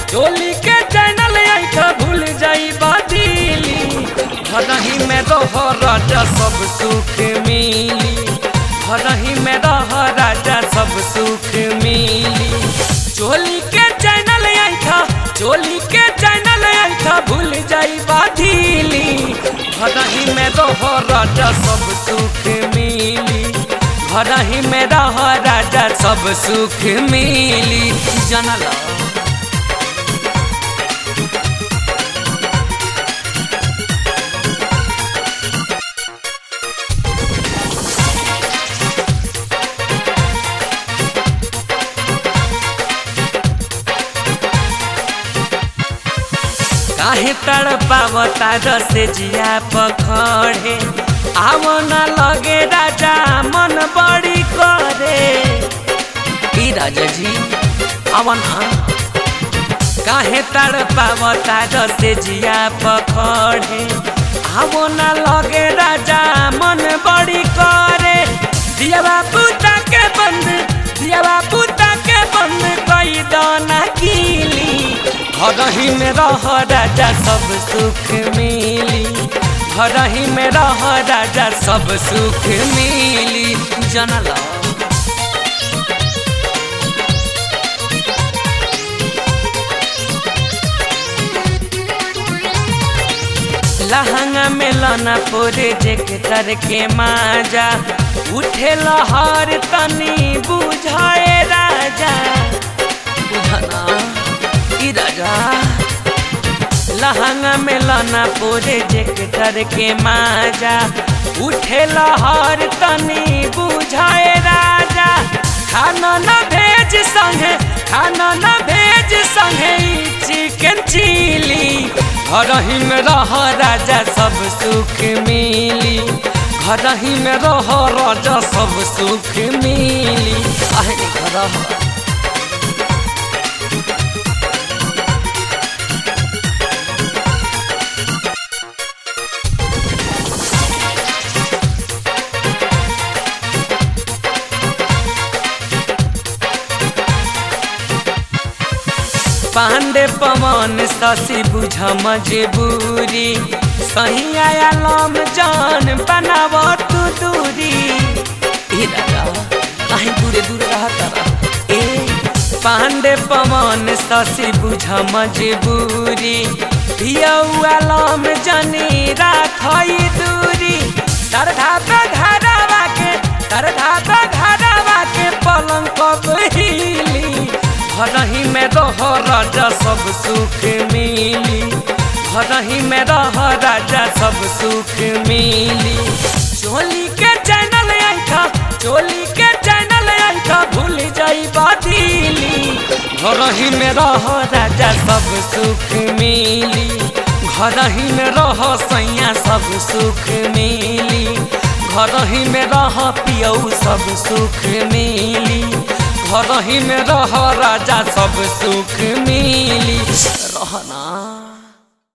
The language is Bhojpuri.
चोली के चैनल ऐठा भूल जाई बादीली घरही में रह राजा सब सुख मिली घरही में रह राजा सब सुख मिली चोली के चैनल ऐठा चोली के चैनल ऐठा भूल जाई बादीली घरही में रह राजा सब सुख मिली घरही में रह राजा सब सुख मिली जनला काहे तड़पावता रसे जिया पखड़े आव न लगे राजा मन बड़ी करे ई राजा जी आव ना काहे तड़पावता रसे जिया पखड़े आव न लगे राजा मन बड़ी करे दिया बापू के बंद दिया बापू के बंद कई दाना कीली घरही में रह राजा सब सुख मिली घरही में रह राजा सब सुख मिली जनला लहंगा में लना पोरे जेकर के माजा उठे लहर तनी बुझाए राजा बुझना ई राजा लहंगा में लना पोरे जेकर के माजा उठे लहर तनी बुझाए राजा खाना न भेज संगे खाना न भेज संगे चिकन चिली घरही में रह राजा सब सुख मिली घरही में रह राजा सब सुख मिली आहे घर पांडे पवन शशि बुझ मजबूरी सही आया लम जान बनाव तू दूरी ए दादा कहीं दूरे दूरे रहता ए पांडे पवन शशि बुझ मजबूरी पियौआ लम जनी राखई दूरी तरधा पे घरवा के तरधा पे घरवा के पलंग कब हिली घरही में रह राजा सब सुख मिली घरही में रह राजा सब सुख मिली चोली के चैनल ऐठा चोली के चैनल ऐठा भूल जाई बादीली घरही में रह राजा सब सुख मिली घरही में रह सैया सब सुख मिली घरही में रह पियऊ सब सुख मिली घरही में रह राजा सब सुख मिली रहना